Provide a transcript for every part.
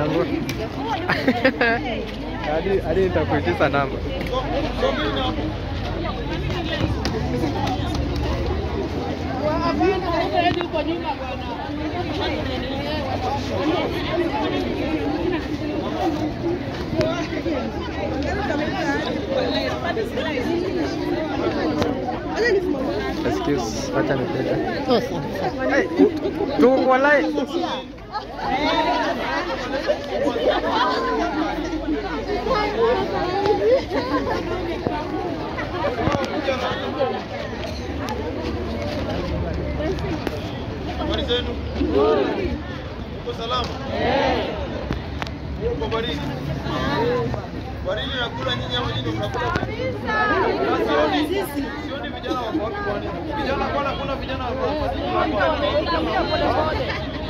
nguo. Hadi hadi nitakuitisha namba. Excuse, acha nipite. Hey, tu walai. Habari zenu? Uko salama? Uko baridi? Baridi nakula nyinyi ama nyinyi mnakula? Sioni sioni vijana wako wapi kwani? Vijana kwani kuna vijana wako hapa?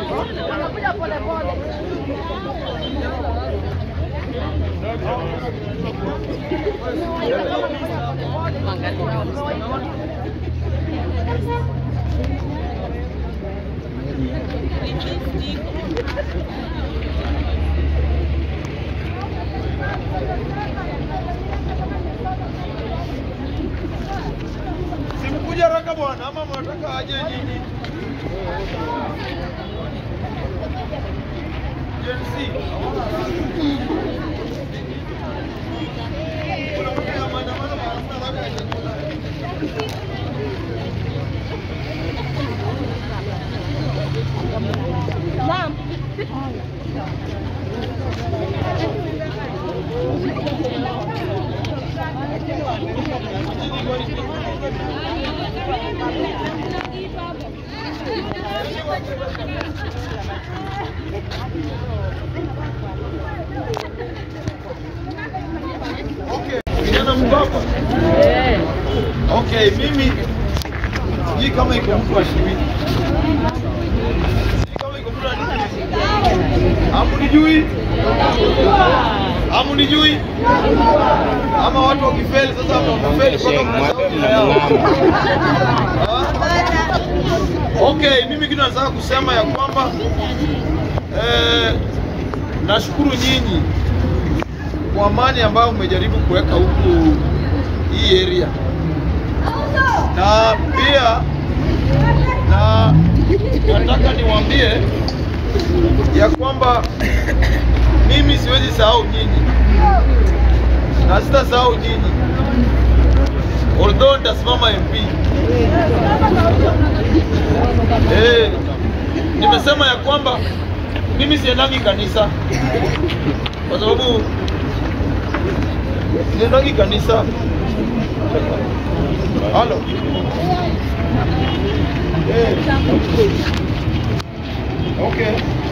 Simkuja haraka bwana ama mnataka aje nyinyi? Gen Z. Kuna mtu ya maandamano wanasema labda ya chakula. Okay, kijana mbaba. Okay, mimi sijui kama iko mtu wa shirini. Sijui kama iko mtu wa shirini. Hamunijui? Hamunijui? Ama watu wakifeli sasa hapa wamefeli mpaka mnasahau jina yao. Ah? Okay, mimi kitu nataka kusema ya kwamba eh, nashukuru nyinyi kwa amani ambayo umejaribu kuweka huku hii area, na pia na nataka niwaambie ya kwamba mimi siwezi sahau nyinyi na sitasahau nyinyi, although nitasimama MP. Eh, nimesema ya kwamba mimi siendangi kanisa kwa sababu siendangi kanisa. Halo. Eh. Okay.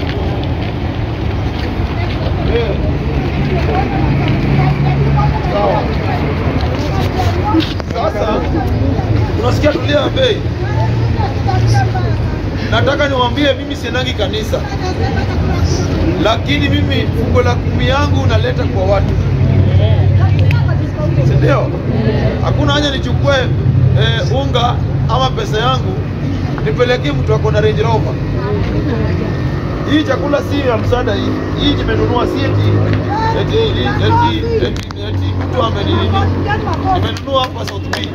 Eh. Sawa. Sasa unasikia tulia bei. Nataka niwaambie mimi siendangi kanisa, lakini mimi fungo la kumi yangu naleta kwa watu, si ndio? Hakuna haja nichukue eh, unga ama pesa yangu nipelekee mtu ako na Range Rover. Hii chakula si ya msaada, hii hii nimenunua, si eti eti eti eti eti mtu ameninini, nimenunua hapa South B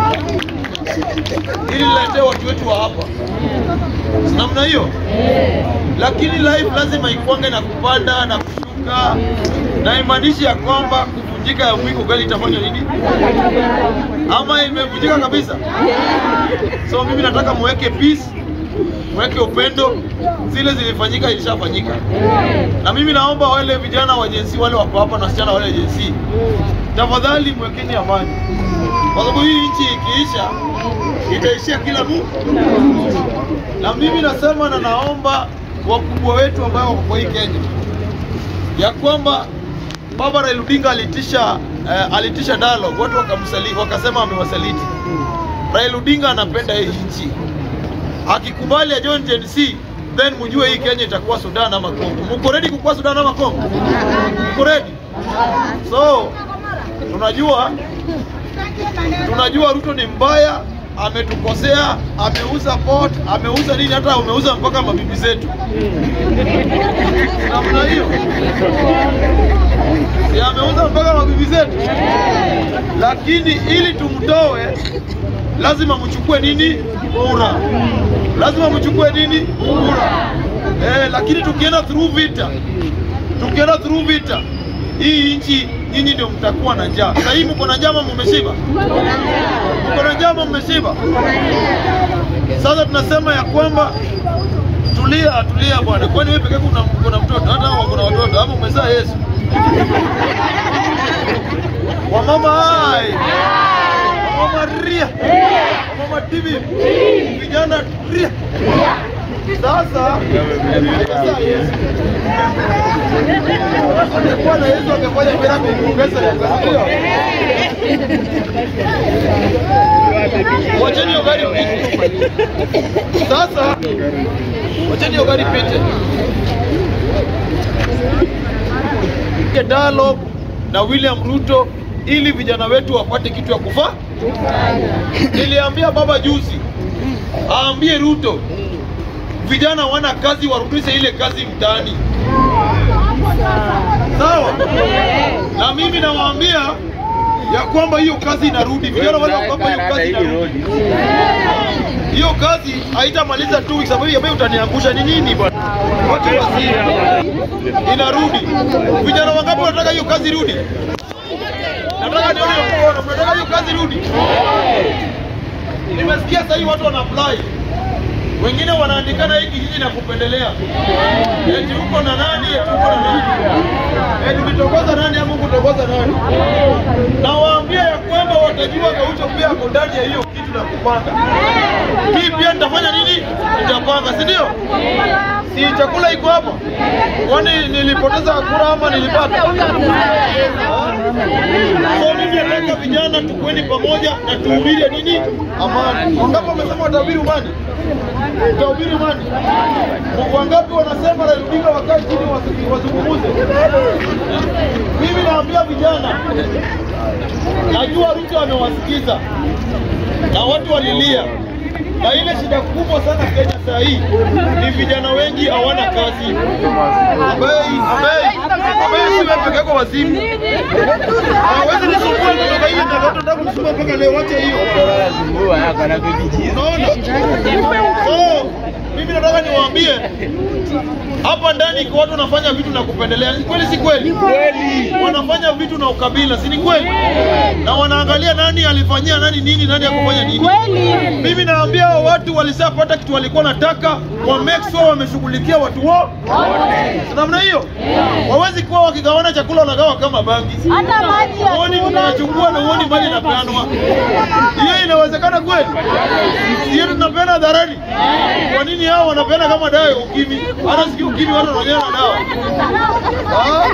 ili niletee watu wetu wa hapa, si namna hiyo. Lakini life lazima ikwange na kupanda na kushuka, na imaanishi ya kwamba kuvunjika ya mwiko gani itafanya nini, ama imevunjika kabisa. So mimi nataka muweke peace, muweke upendo, zile zilifanyika ilishafanyika. Na mimi naomba wale vijana wa jinsi wale wako hapa na wasichana wale jinsi, tafadhali mwekeni amani, kwa sababu hii nchi ikiisha itaishia kila mtu. Na mimi nasema na naomba wakubwa wetu ambao wako kwa hii Kenya ya kwamba Baba Raila Odinga alitisha eh, alitisha dialogue, watu wakamsaliti, wakasema amewasaliti. Raila Odinga anapenda hii nchi, akikubali ajoin Gen Z then mjue hii Kenya itakuwa Sudan ama Kongo. Mko ready kukuwa Sudan ama Kongo? Mko ready? So tunajua tunajua Ruto ni mbaya ametukosea, ameuza port, ameuza nini, hata ameuza mpaka mabibi zetu. Namna hiyo si ameuza mpaka mabibi zetu, lakini ili tumtoe lazima mchukue nini? Kura. Lazima mchukue nini? Kura. Eh, lakini tukienda through vita, tukienda through vita, hii nchi nyinyi ndio mtakuwa na njaa. Sasa hivi mko na njaa ama mmeshiba? Mko na njaa ama mmeshiba? Sasa tunasema ya kwamba tulia, tulia bwana. Kwani wewe peke yako una, una mtoto? Hata hao kuna watoto ama umezaa Yesu? Wamama hai, wamama ria, wamama tibi, vijana ria. Sasa umezaa Yesu. Angekuwa na Yesu angefanya miracle kuongeza ndio. Wacheni hiyo gari pite. Sasa wacheni hiyo gari pite. Ke dialogue na William Ruto ili vijana wetu wapate kitu ya kufaa. Niliambia baba juzi aambie Ruto vijana wana kazi, warudishe ile kazi mtaani. Sawa? Na mimi nawaambia ya kwamba hiyo kazi inarudi. Vijana wale wa kwamba hiyo kazi inarudi. Hiyo kazi haitamaliza two weeks, sababu ambayo utaniangusha ni nini bwana? Watu wasi inarudi. Vijana wangapi wanataka hiyo kazi irudi? Nataka nione mkono. Mnataka hiyo kazi irudi? Nimesikia sasa hivi watu wana apply wengine wanaandikana hii kijiji na kupendelea, eti uko na nani, eti uko na nani, eti ulitokoza nani ama kutokoza nani. Nawaambia ya kwamba watajua Gaucho pia ako ndani ya hiyo kitu na kupanga. Mimi pia nitafanya nini? Nitapanga, si ndio? Si chakula iko hapa? Kwani nilipoteza kura ama nilipata? So mimi nataka vijana tukweni pamoja na tuhubiri nini? Amani. Wangapi wamesema watahubiri amani? Utahubiri amani. Wangapi wanasema Raila Odinga wakae chini wasi- wazungumuze? Mimi naambia vijana, najua Ruto amewasikiza na watu walilia, na ile shida kubwa sana Kenya saa hii ni vijana wengi hawana kazi, ambaye ambaye ambaye si wewe peke yako wazimu. Hawezi nisumbua kutoka hivi na watu ndio kunisumbua mpaka leo, wacha hiyo. Unaona? So, mimi nataka niwaambie hapa ndani iko watu wanafanya vitu na kupendelea. Ni kweli si kweli? Wanafanya vitu na ukabila, si ni kweli? Na wanaangalia nani alifanyia nani nini, nani akufanya nini. Mimi naambia hao watu walishapata kitu walikuwa nataka, wa make sure wameshughulikia watu wao Si namna hiyo. Wawezi kuwa wakigawana chakula wanagawa kama bangi. Hata maji Uoni mnachukua na uoni mali inapeanwa. Hiyo inawezekana kweli? Hiyo tunapeana hadharani. Kwa nini hao wanapeana kama dawa ya ukimwi? Hata sikii ukimwi watu wananyana na dawa. Ah?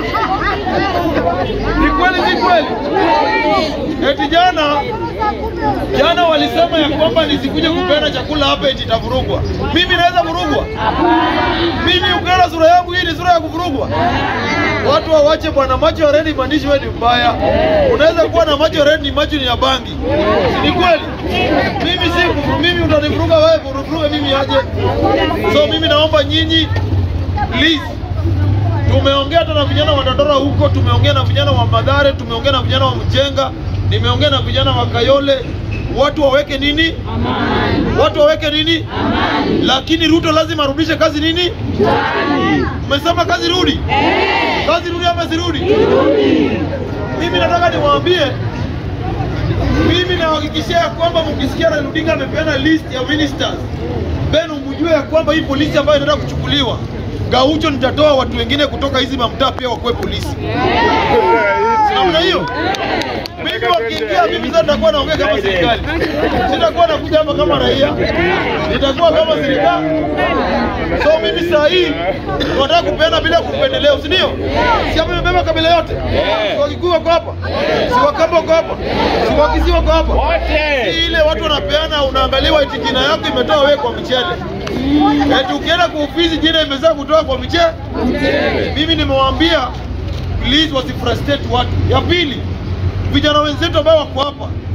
Ni kweli si kweli? Eti jana jana walisema ya kwamba nisikuje kupeana chakula hapa eti itavurugwa. Mimi naweza vurugwa? Mimi ukiona sura yangu hii ni sura ya kuvurugwa? Watu wawache bwana, macho ya redi maandishi wewe ni mbaya. Unaweza kuwa na macho red, ni macho ni ya bangi, Si ni kweli? Mimi si kufuru- mimi utanivuruga wewe, vuruge mimi aje? So mimi naomba nyinyi please Tumeongea hata na vijana wa Dandora huko, tumeongea na vijana wa Madhare, tumeongea na vijana wa Mjenga, nimeongea na vijana wa Kayole. Watu waweke nini? Watu waweke nini? Lakini Ruto lazima arudishe kazi nini? Umesema kazi rudi? Kazi rudi ama sirudi? Mimi nataka niwaambie, mimi nawahakikishia ya kwamba mkisikia Raila Odinga amepeana list ya ministers, then mjue ya kwamba hii polisi ambayo inaenda kuchukuliwa Gaucho, nitatoa watu wengine kutoka hizi mamtaa pia wakuwe polisi. Si namna hiyo? Mimi wakiingia, mimi sasa nitakuwa naongea kama serikali, sitakuwa nakuja hapa kama raia, nitakuwa kama serikali. So mimi saa hii tunataka kupeana bila kupendeleo, si ndio? Si hapa imebeba kabila yote, si Wakikuyu wako hapa, si Wakamba wako hapa, si Wakisii wako hapa, si ile watu wanapeana, unaangaliwa eti jina yako imetoa wewe kwa mchele, eti ukienda kwa ofisi jina imezaa kutoa kwa mchele. Mimi nimewaambia please wasifrustrate watu. Ya pili, vijana wenzetu ambao wako hapa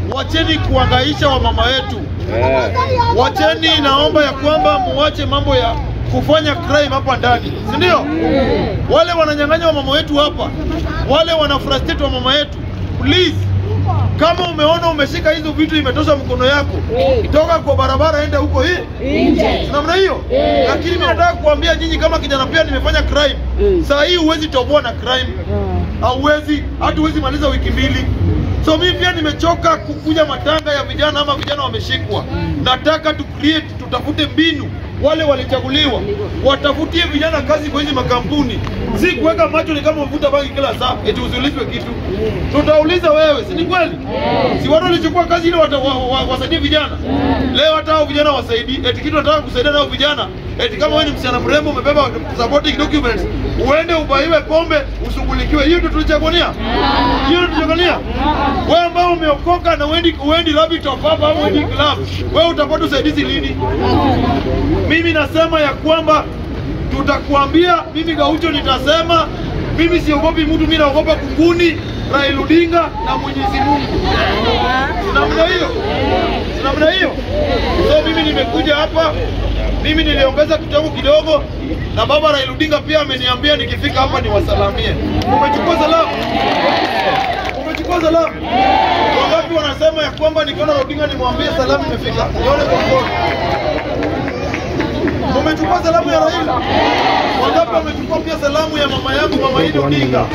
wacheni kuangaisha wamama wetu. Wacheni, naomba ya kwamba muwache mambo ya kufanya crime hapa ndani, si ndio? Wale wananyang'anya wamama wetu hapa, wale wana frustrate wamama wetu, please kama umeona umeshika hizo vitu imetosha mkono yako, toka kwa barabara, enda huko hii Nje. namna hiyo. Lakini mimi nataka kuambia nyinyi kama kijana pia nimefanya crime. Saa hii huwezi toboa na crime, hauwezi hata huwezi maliza wiki mbili. So mimi pia nimechoka kukuja matanga ya vijana ama vijana wameshikwa. Nataka tu create, tutafute mbinu wale walichaguliwa watafutie vijana kazi kwa hizi makampuni, si kuweka macho ni kama uvuta bangi kila saa eti usiulizwe kitu. Tutauliza wewe, si ni kweli? Si watu walichukua kazi ile wata- wa- wa- wasaidie vijana, leo hata hao vijana wasaidie, eti kitu nataka kusaidia nao vijana, eti kama wewe ni msichana mrembo umebeba supporting documents, uende ubaiwe pombe ushughulikiwe. Hiyo ndio tulichaguania, hiyo ndio tulichaguania. Wewe ambao umeokoka na uendi uendi rabbit of hapa au uendi club, wewe utapata usaidizi lini? Mimi nasema ya kwamba tutakuambia, mimi Gaucho nitasema, mimi siogopi mtu, mimi naogopa kunguni, Raila Odinga na Mwenyezi Mungu. Si namna hiyo, si namna hiyo. So mimi nimekuja hapa, mimi niliongeza kitabu kidogo, na baba Raila Odinga pia ameniambia nikifika hapa niwasalamie. Umechukua salamu? Umechukua salamu? Wangapi wanasema ya kwamba nikiona Raila Odinga nimwambie salamu imefika? Nione kwa mkono. Umechukua salamu ya Raila? Wangapi wamechukua pia salamu ya mama yangu mama Idi Odinga?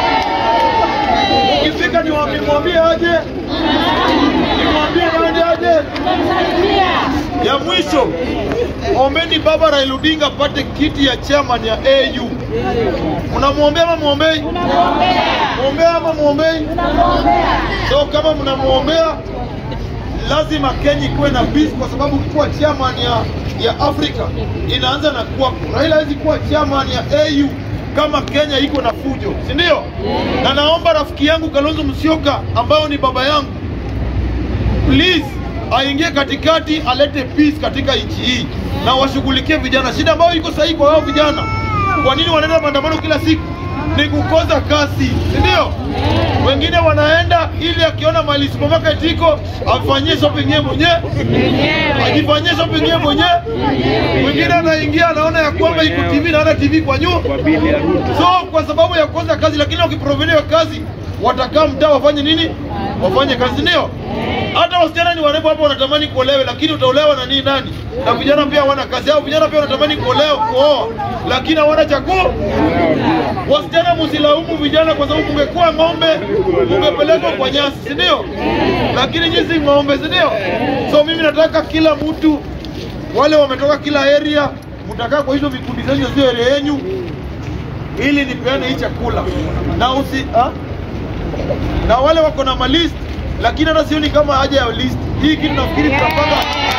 Ukifika niwaambie mwambie aje, nimwambie nani aje. Ya mwisho, ombeni baba Raila Odinga apate kiti ya chairman ya AU. Mnamwombea ama mwombei? Mwombea ama mwombei? So kama mnamwombea lazima Kenya ikuwe na peace kwa sababu kuwa chairman ya ya Afrika inaanza na kuwa Raila hawezi kuwa chairman ya AU kama Kenya iko na fujo, si ndio? Na naomba rafiki yangu Kalonzo Musyoka ambao ni baba yangu, please aingie katikati, alete peace katika nchi hii na washughulikie vijana. Shida ambayo iko sahihi kwa wao vijana, kwa nini wanaenda maandamano kila siku? Ni kukosa kasi, si ndio? Wengine wanaenda ili akiona mali supermarket iko afanyie shopping yeye mwenyewe, ajifanyie shopping yeye mwenyewe. Mwingine anaingia anaona ya kwamba iko TV na ana TV kwa nyumba, so kwa sababu ya kukosa kazi. Lakini wakiproveniwa kazi, watakaa mtaa wafanye nini? Wafanye kazi, ndio. Hata wasichana ni warembo hapa wanatamani kuolewe, lakini utaolewa na nini? Nani? Na vijana pia hawana kazi, au vijana pia wanatamani kuolewa, kuoa, lakini hawana chakula. Wasichana msilaumu vijana kwa sababu kungekuwa ng'ombe ungepelekwa kwa nyasi, si ndio? Lakini nyinyi si ng'ombe, si ndio? So mimi nataka kila mtu, wale wametoka kila area, mtakaa kwa hizo vikundi zenyu, sio area yenyu, ili nipeane hii chakula na usi ha? na wale wako na malist, lakini hata sioni kama haja ya list hii kitu. Nafikiri tutapanga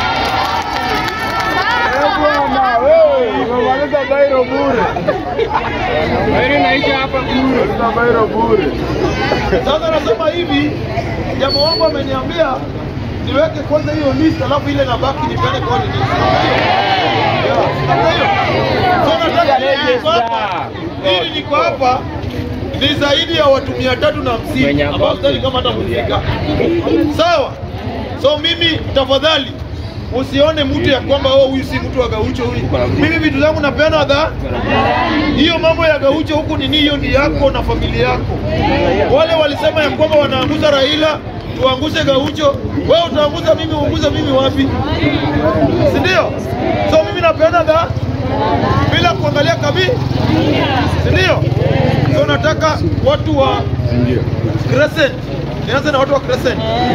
Bwana wewe, umemaliza bairo bure. Bairo inaisha hapa bure. Sasa bairo bure. Sasa nasema hivi, jamaa wangu ameniambia niweke kwanza hiyo list, alafu ile nabaki nipeane kwa list. Yeah, namna hiyo. So nataka hili niko hapa, hili niko hapa ni zaidi ya watu mia tatu na hamsini ambao sidhani kama hata mfika. Sawa. So mimi tafadhali usione mtu ya kwamba oh, huyu si mtu wa Gaucho huyu. Mimi vitu zangu napeana dha hiyo mambo ya Gaucho huku nini, hiyo ni yako na familia yako. Wale walisema ya kwamba wanaanguza Raila, tuangushe Gaucho. Wewe utaanguza mimi, uanguze mimi wapi? Si ndio? So mimi napeana dha bila kuangalia kabila, si ndio? So nataka watu wa Crescent, nianze na watu wa Crescent.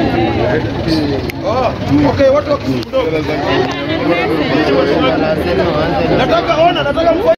Oh, okay, watu wa Kisumu. Nataka ona, nataka mfanye